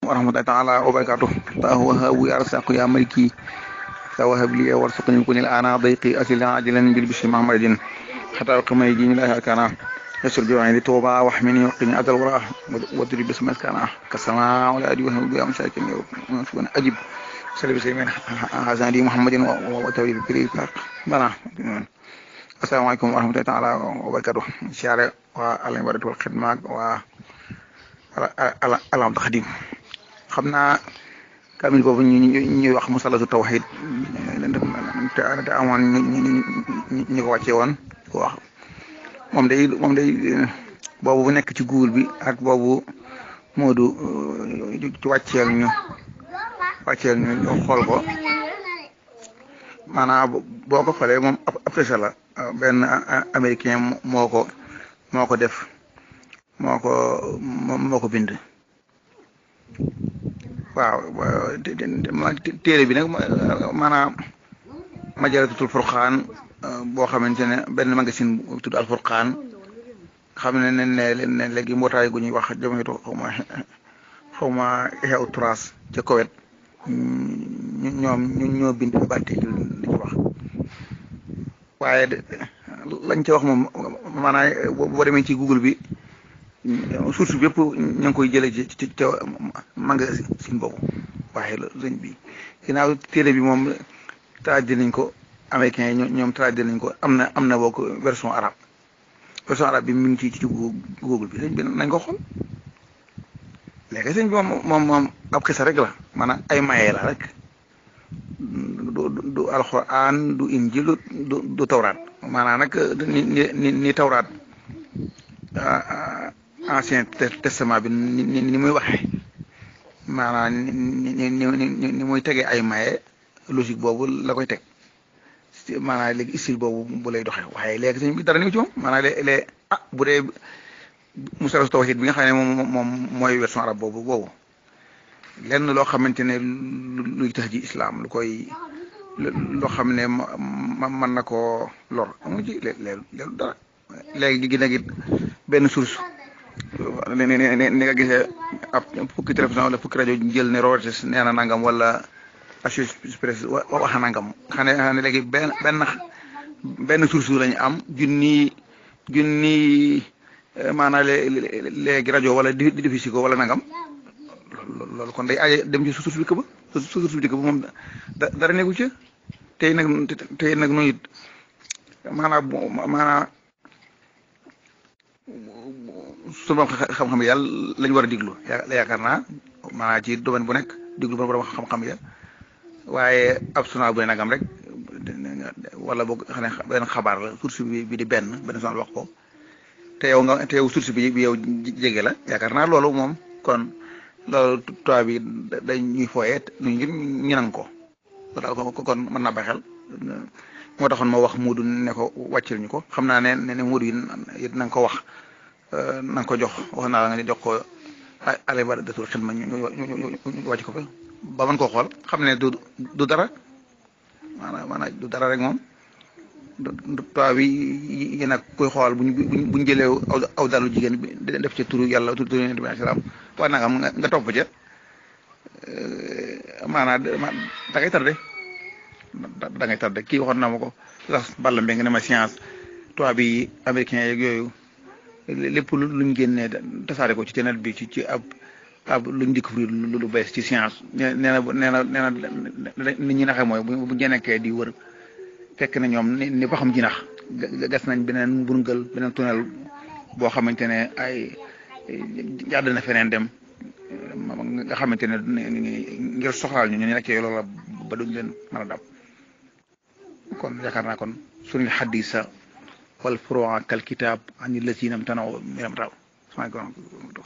warahmatullahi taala wabarakatuh tahu wahabu ya rasaku ya maliki tawahab li warsuqni kun ana dayqi asila ajilan bil bishri mahmadin hatta qama yajini la kana يسر جوعي لتوبة واحمني وقني عدل وراء وادري باسم كان كالسماء ولا أدري وهم بيا مساكن يوم أجب سلبي سليمان حسن دي محمد وتولي بكري بنا السلام عليكم ورحمة الله تعالى وبركاته شارع والعبادة والخدمة و العبد الخديم خمنا kamil boobu ñu ñuy wax musalatu tawhid te amoon ñu ko wàcce woon ko wax moom day moom day boobu bu nekk ci Google bi ak boobu Moodu ci wàcceel ñu wàcceel ñu xool ko maanaam boo ko xoolee moom ab tesa la benn américain moo ko moo ko def moo ko moo ko bind waaw téere bi nag maanaam majalatutul furqaan boo xamante ne benn magazine bu tudd al furqaan xam ne ne ne léegi mbootaay gu ñuy wax jamatu xaw ma xaw ma xew tras ca Koweït ñoom ñu ñoo bind bàtte di ci wax waaye lañ ca wax moom maanaam boo demee ci Google bi source bi yëpp ñu ngi koy jëlee ci ci ca magazine boobu waaye la sëñ bi ginnaaw téere bi moom traduit nañ ko américains yi ñoom traduit nañ ko am na am na boo ko version arabe version arabe bi mi ngi ci ci Google bi sëñ bi nañ ko xool léegi sëñ bi moom moom moom ab xisa rek la maanaam ay maye la rek du du alxuraan du injil du du tawraat maanaam nag ni ni ni tawraat ancien testament bi ni ni muy waxee maanaam ni ni ni ni muy tegee ay maye logique boobu la koy teg maanaam léegi style boobu bu lay doxee waaye léegi sëñ bi dara ni ci moom maanaam léeg ah bu dee musalatu tawhid bi nga xam ne moom moom mooy version arabe boobu boobu lenn loo xamante ne luy tax ji islam lu koy loo xam ne ma mën na koo lor amu ci léeg dara léegi gi nag it benn source ni ni nga gisee ab fukki télévision wala fukki rajo jël ne Reuters nee na nangam wala Associated Press wax nangam xam ne xam ne léegi benn benn benn source lañu am junni junni maanaam léegi rajo wala di diffusé ko wala nangam loolu kon day aaje dem ci source bi këba source bi këba moom dara nekku ci tey nag tey nag nu it maanaam maanaam sunu borom xam-xam yi yàlla lañ war a diglu yaakaar naa maanaam ci domaine bu nekk diglu borom xam-xam ya waaye ab sunaa bu ne nagam rek wala boog xam ne benn xabaar la source bi bi di benn benn sonal wax ko te yow nga te yow source bi bi yow jege la yaakaar naa loolu moom kon loolu tubaab bi dañ ñuy fooyee nu ngir ñu nan ko loolu kon mën naa bàyyi xel moo taxoon ma wax Moodu ne ko wàccil ñu ko xam naa ne ne Moodu yi na nga ko wax na nga ko jox wax naa la nga jox ko alibadatul xidma ñu ñu wàcc ko fa ba mën koo xool xam ne du du dara maanaam maanaam du dara rek moom tubaab yi yi nag koy xool buñ buñ buñ jëlee aw dalu jigéen bi def ci turu yàlla turu turu yonent bi salaam wax na nga nga topp ca maanaam da ngay tardé da ngay tardé kii waxoon na ma ko sax balla mbé nga ne ma science tubaab yi américain yeeg yooyu lépp luñ génnee tasaare ko ci internet bi ci ci ab ab luñ découvrir lu bees ci science nee na nee na nee na nit ñi naxee mooy bu bu nekkee di wër fekk na ñoom ni ni ba xam jinax gas nañ beneen mburngal beneen tunnel boo xamante ne ay jàdd na feneen dem nga xamante ne ngir soxlaal ñu ñu nekkee loola ba duñ leen mën a dab kon yaakaar naa kon suñu xadisa wal furu'a kal kitab ani lazinam tanaw miram taw